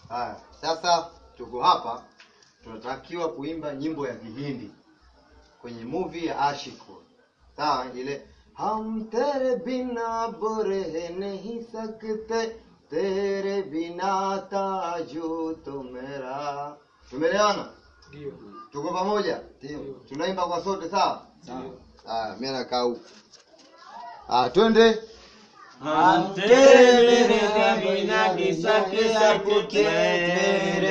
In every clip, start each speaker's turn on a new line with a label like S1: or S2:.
S1: Haya, sasa tuko hapa tunatakiwa kuimba nyimbo ya Kihindi kwenye movie ya Ashiko. Sawa, ile हम तेरे बिना बुरे नहीं सकते तेरे बिना ताजू तो मेरा tumeelewana
S2: Ndio.
S1: tuko pamoja tunaimba kwa sote sawa haya mimi nakaa huku ah twende
S3: हम तेरे बिना किसके सकते तेरे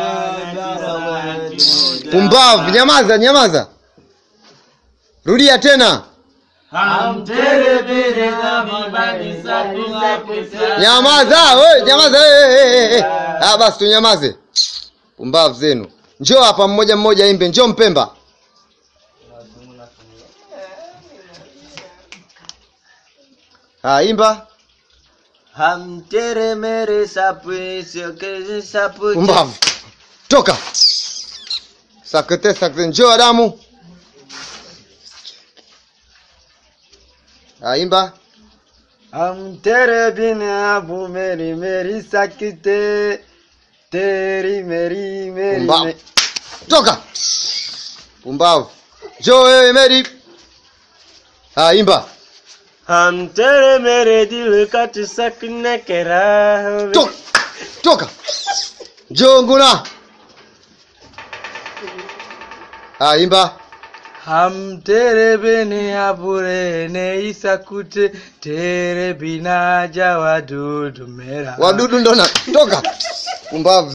S3: जिया
S1: pumbavu nyamaza nyamaza rudia tena
S3: हम तेरे बिना किसके सकते
S1: nyamaza we nyamaza eh, eh, eh. ah basi tunyamaze pumbavu zenu njoo hapa mmoja mmoja imbe njoo mpemba ah imba
S3: हम तेरे मेरे सपने के सपने
S1: pumbavu toka sakete sakete njoo adamu ah imba
S3: हम तेरे बिना वो मेरी मेरी सकते तेरी मेरी मेरी
S1: pumbavu toka pumbavu njoo wewe meri ah imba
S3: हम तेरे मेरे दिल कट सकने के राह में-
S1: toka toka njoo nguna ah imba
S3: हम तेरे बिना बुरे नहीं सकते तेरे बिना जावा दूध मेरा
S1: wadudu ndo na toka pumbavu